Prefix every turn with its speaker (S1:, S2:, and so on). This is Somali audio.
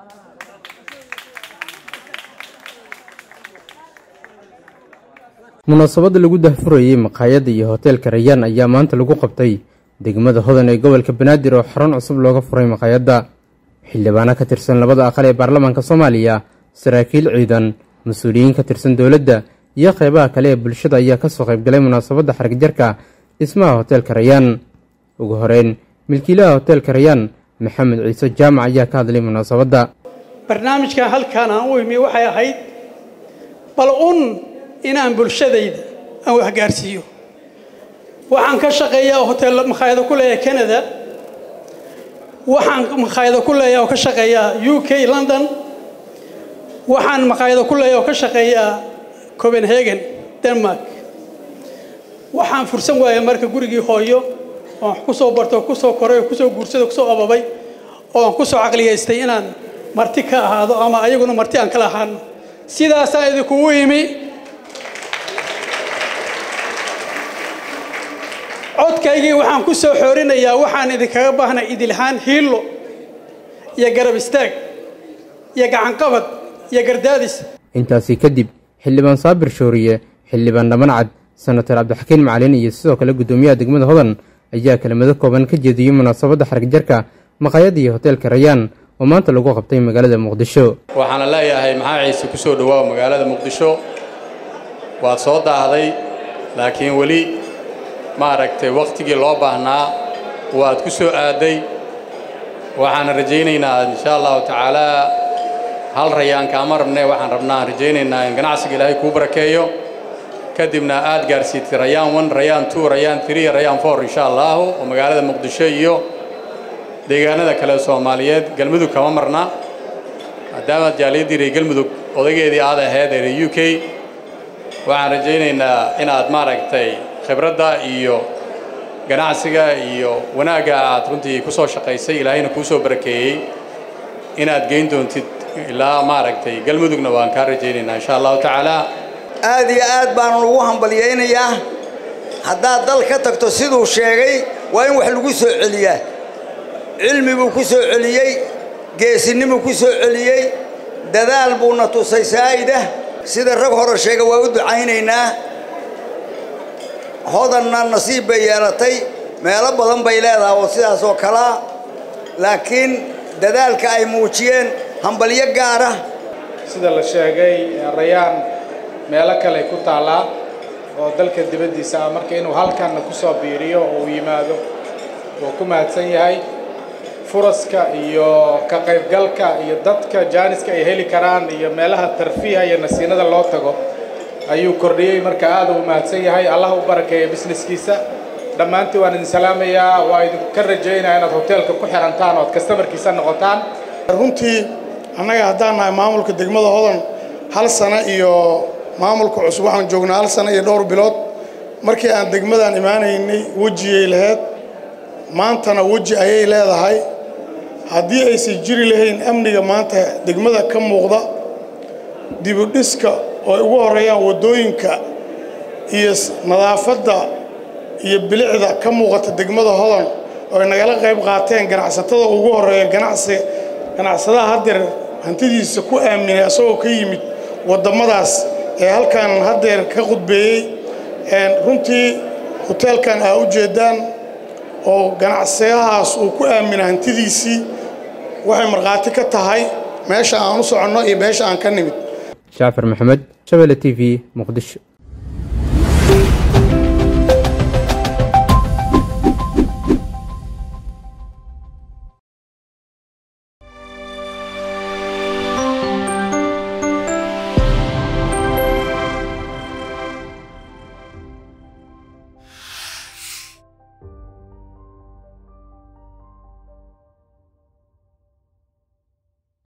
S1: munaasabadda lagu dahfurayey maqaayadda iyo hoteelka rayaan ayaa maanta lagu qabtay degmada hodan ee gobolka banaadir oo xarun cusub looga furay maqaayadda xildhibaano ka tirsan labada aqal ee baarlamaanka soomaaliya saraakiil ciidan mas-uuliyiin ka tirsan dowladda iyo qeybaha kale ee bulshada ayaa kasoo qaybgalay munaasabadda xarigjarka dhismaha hoteelka rayaan ugu horeyn milkiilaha hoteelka rayaan maxamed ciise jaamac ayaa ka hadlay munaasabadda
S2: barnaamijkan halkaan aan u imi waxay ahayd bal un inaan bulshadayda aan waxgaarsiiyo waxaan ka shaqeeyaa hotel makhaayado ku leeyahay canada waxaan makhaayado ku leeyahay oo ka shaqeeyaa u k london waxaan makhaayado ku leeyahay oo ka shaqeeyaa copenhagen denmark waxaan fursan waaya marka gurigii hooyo oo aan ku soo barto kusoo koray oo kusoo guursado kusoo ababay oo aan kusoo caqliyaystay inaan marti ka ahaado ama ayaguna marti aan kala ahaano sidaasaa idinkugu imi codkaygii waxaan ku soo xoorinayaa waxaan idinkaga baahnay idilhaan hiillo iyo garab istaag iyo gacanqabad iyo gardaadis
S1: intaasi kadib xildhibaan saabir shooriye xildhibaan dhammancad senatar cabdixakiin macalin iyo sidoo kale guddoomiyaha degmada hodan ayaa kelimado kooban ka jeediyey munaasabadda xarigjarka maqaayadda iyo hoteelka rayaan oo maanta lagu qabtay magaalada muqdisho
S3: waxaana leeyahay maxaa ciise ku soo dhowaaw magaalada muqdisho waad soo daahday laakiin weli maaragtay wakhtigii loo baahnaa waad ku soo aadday waxaana rajaynaynaa insha allahu tacaalaa hal rayaan kaama rabne waxaan rabnaa aan rajaynaynaa in ganacsiga ilaahay kuu barakeeyo kadibna aad gaarsiitay rayaan one rayaan two rayaan three rayaan four insha allahu oo magaalada muqdisho iyo deegaanada kale soomaaliyeed galmudug kama marna maadaamaad jaaliyaddii reer galmudug odaygeedii aad ahayd ee reer u k waxaan rajaynaynaa inaad maaragtay khibradda iyo ganacsiga iyo wanaagga aad runtii ku soo shaqaysay ilaahayna kuu soo barakeeyey inaad geyn doontid ilaa maaragtay galmudugna waan kaa rajaynaynaa insha allahu tacaala
S4: aad iyo aad baanan ugu hambalyaynayaa haddaad dal ka tagto siduu sheegay waa in wax lagu soo celiyaa cilmi buu ku soo celiyey geesinimuu ku soo celiyey dadaal buuna tusay saa'idah sida rag hore sheega waa u ducaynaynaa hodanna nasiib bay yeelatay meelo badan bay leedahay oo sidaas oo kalea laakiin dadaalka ay muujiyeen hambalyo gaara
S5: sida la sheegay rayaan meelo kale ku taallaa oo dalka dibaddiisa ah marka inuu halkanna ku soo biiriyo oo uu yimaado wuu ku mahadsan yahay furaska iyo ka qaybgalka iyo dadka jaaniska ay heli karaan iyo meelaha tarfiiha iyo nasiinada loo tago ayuu kordhiyey marka aad uu mahadsan yahay allah u barakeeya businesskiisa dhammaantiin waan idin salaamayaa waa idinka rajaynaya inaad hoteelka ku xirantaan ood kastamarkiisa noqotaan
S6: runtii annaga haddaan nahay maamulka degmada hodan hal sano iyo maamulka cusub waxaan joognaa hal sano iyo dhowr bilood markii aan degmadaan imaanaynay wejiyay lahayd maantana weji ayay leedahay haddii aysan jiri lahayn amniga maanta degmada ka muuqda dibudhiska oo ay ugu horreeyaan waddooyinka iyo nadaafadda iyo bilicda ka muuqata degmada hodan oo ay nagala qayb qaateen ganacsatada ugu horreeya ganacsi ganacsadaha haddeer hantidiisa ku aaminay asagoo ka yimid waddamadaas ee halkan haddeer ka qudbeeyey runtii hoteelkan aa u jeeddaan oo ganacsadahaas uu ku aamina hantidiisii waxay markhaati ka tahay meesha aan u soconno iyo meesha aan ka nimid
S1: jaafar maxamed shabelle t v muqdisho